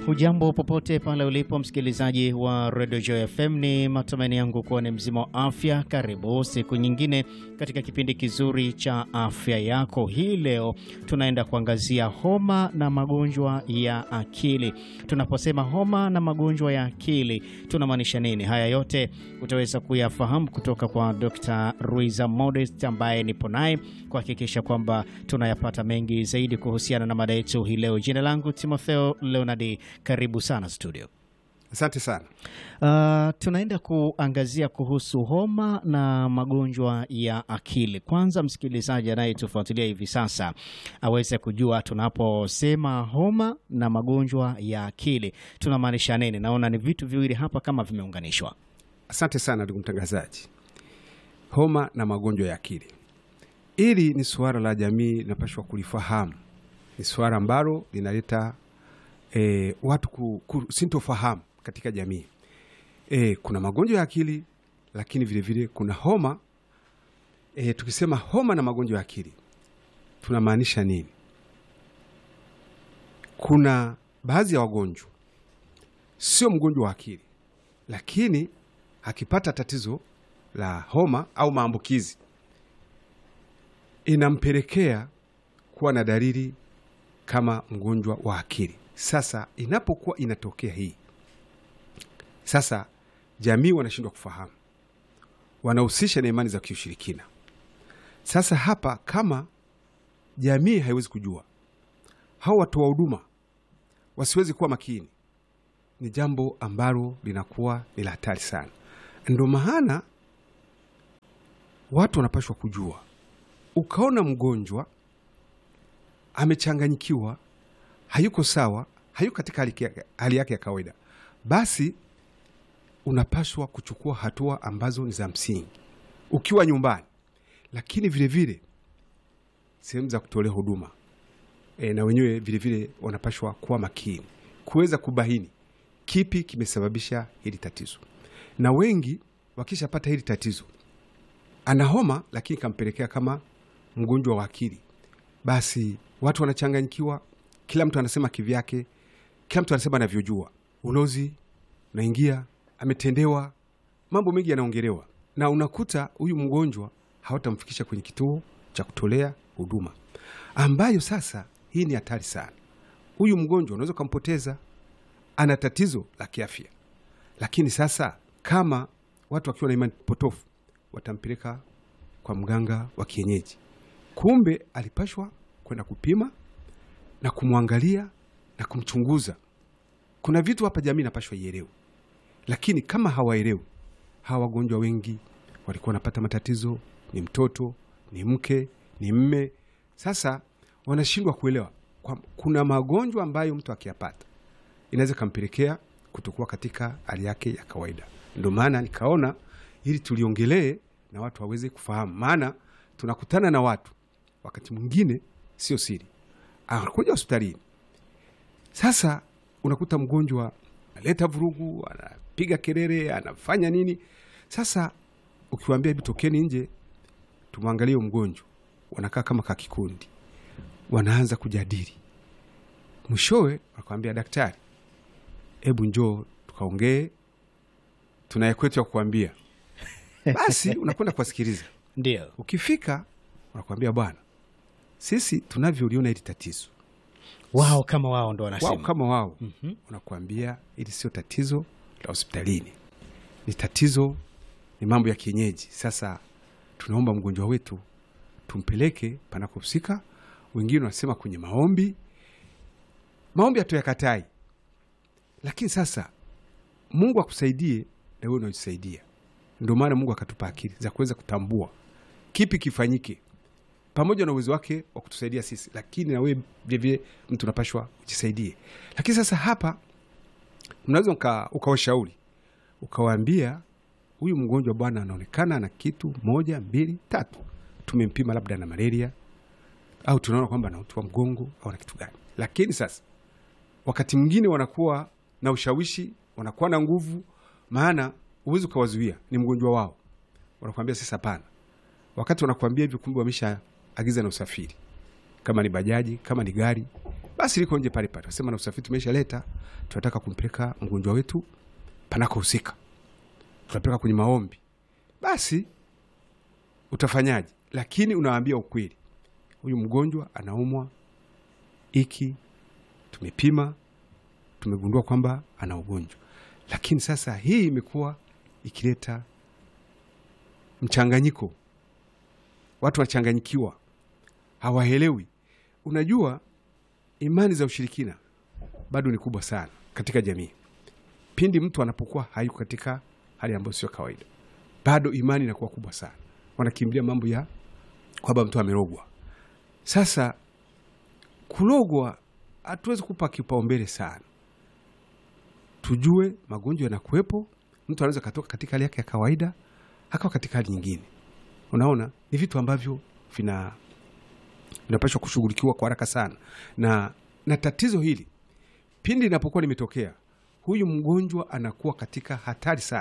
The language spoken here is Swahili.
Hujambo popote pale ulipo msikilizaji wa Radio Joy FM, ni matumaini yangu kuwa ni mzima wa afya. Karibu siku nyingine katika kipindi kizuri cha afya yako. Hii leo tunaenda kuangazia homa na magonjwa ya akili. Tunaposema homa na magonjwa ya akili tunamaanisha nini? Haya yote utaweza kuyafahamu kutoka kwa Dr. Ruiza Modest ambaye nipo naye kuhakikisha kwamba tunayapata mengi zaidi kuhusiana na mada yetu hii leo. Jina langu Timotheo Leonardi, karibu sana studio. Asante sana. Uh, tunaenda kuangazia kuhusu homa na magonjwa ya akili. Kwanza msikilizaji anayetufuatilia hivi sasa aweze kujua tunaposema homa na magonjwa ya akili tunamaanisha nini. Naona ni vitu viwili hapa kama vimeunganishwa. Asante sana ndugu mtangazaji. Homa na magonjwa ya akili, hili ni suala la jamii linapashwa kulifahamu. Ni suala ambalo linaleta e, watu ku, ku, sintofahamu katika jamii. E, kuna magonjwa ya akili lakini vilevile vile kuna homa. E, tukisema homa na magonjwa ya akili tunamaanisha nini? Kuna baadhi ya wagonjwa sio mgonjwa wa akili, lakini akipata tatizo la homa au maambukizi inampelekea kuwa na dalili kama mgonjwa wa akili. Sasa inapokuwa inatokea hii, sasa jamii wanashindwa kufahamu, wanahusisha na imani za kiushirikina. Sasa hapa kama jamii haiwezi kujua, hao watoa huduma wasiwezi kuwa makini, ni jambo ambalo linakuwa ni la hatari sana. Ndo maana watu wanapashwa kujua. Ukaona mgonjwa amechanganyikiwa, hayuko sawa, hayuko katika hali yake ya kawaida, basi unapaswa kuchukua hatua ambazo ni za msingi ukiwa nyumbani, lakini vilevile sehemu za kutolea huduma e, na wenyewe vilevile wanapashwa kuwa makini kuweza kubaini kipi kimesababisha hili tatizo. Na wengi wakishapata hili tatizo, ana homa lakini kampelekea kama mgonjwa wa akili, basi watu wanachanganyikiwa, kila mtu anasema kivyake, kila mtu anasema anavyojua. Ulozi unaingia, ametendewa, mambo mengi yanaongelewa, na unakuta huyu mgonjwa hawatamfikisha kwenye kituo cha kutolea huduma, ambayo sasa hii ni hatari sana. Huyu mgonjwa unaweza ukampoteza, ana tatizo la kiafya, lakini sasa kama watu wakiwa na imani potofu watampeleka kwa mganga wa kienyeji, kumbe alipashwa kwenda kupima na kumwangalia na kumchunguza. Kuna vitu hapa jamii inapashwa ielewe, lakini kama hawaelewi, hawa wagonjwa wengi walikuwa wanapata matatizo, ni mtoto, ni mke, ni mme. Sasa wanashindwa kuelewa kwa, kuna magonjwa ambayo mtu akiyapata inaweza kampelekea kutokuwa katika hali yake ya kawaida. Ndio maana nikaona ili tuliongelee na watu waweze kufahamu, maana tunakutana na watu wakati mwingine sio siri, anakuja hospitalini. Sasa unakuta mgonjwa analeta vurugu, anapiga kelele, anafanya nini. Sasa ukiwaambia hebu tokeni nje tumwangalie mgonjwa, wanakaa kama kakikundi, wanaanza kujadili, mwishowe wakwambia daktari, hebu njoo tukaongee, tunaye kwetu ya kukwambia. Basi unakwenda kuwasikiliza. Ndio Ukifika wanakuambia bwana, sisi tunavyoliona hili tatizo, wao kama wao ndo wao wanasema kama wao Mhm. wanakuambia hili sio tatizo la hospitalini, ni tatizo, ni mambo ya kienyeji. Sasa tunaomba mgonjwa wetu tumpeleke panakohusika. Wengine wanasema kwenye maombi. Maombi hatuyakatai, lakini sasa Mungu akusaidie na wewe unajisaidia. Ndio maana Mungu akatupa akili za kuweza kutambua kipi kifanyike, pamoja na uwezo wake wa kutusaidia sisi, lakini na wewe vilevile mtu unapashwa ujisaidie. Lakini sasa hapa mnaweza uka- ukawashauri ukawaambia, huyu mgonjwa bwana, anaonekana na kitu moja mbili tatu, tumempima labda na malaria au tunaona kwamba ana uti wa mgongo au na kitu gani. Lakini sasa wakati mwingine wanakuwa na ushawishi, wanakuwa na nguvu, maana huwezi ukawazuia, ni mgonjwa wao. Wanakuambia sasa, hapana. Wakati wanakuambia hivyo, kumbe wamesha agiza na usafiri, kama ni bajaji, kama ni gari, basi liko nje pale pale, wasema na usafiri tumeshaleta, tunataka kumpeleka mgonjwa wetu panakohusika, tunapeleka kwenye maombi, basi utafanyaje? Lakini unawaambia ukweli, huyu mgonjwa anaumwa iki, tumepima, tumegundua kwamba ana ugonjwa. Lakini sasa hii imekuwa ikileta mchanganyiko, watu wanachanganyikiwa, hawaelewi. Unajua, imani za ushirikina bado ni kubwa sana katika jamii. Pindi mtu anapokuwa hayuko katika hali ambayo sio kawaida, bado imani inakuwa kubwa sana, wanakimbilia mambo ya kwamba mtu amerogwa. Sasa kulogwa hatuwezi kupa kipaumbele sana, tujue magonjwa yanakuwepo. Mtu anaweza katoka katika hali yake ya kawaida akawa katika hali nyingine. Unaona, ni vitu ambavyo vina vinapaswa kushughulikiwa kwa haraka sana, na na tatizo hili pindi linapokuwa limetokea, huyu mgonjwa anakuwa katika hatari sana.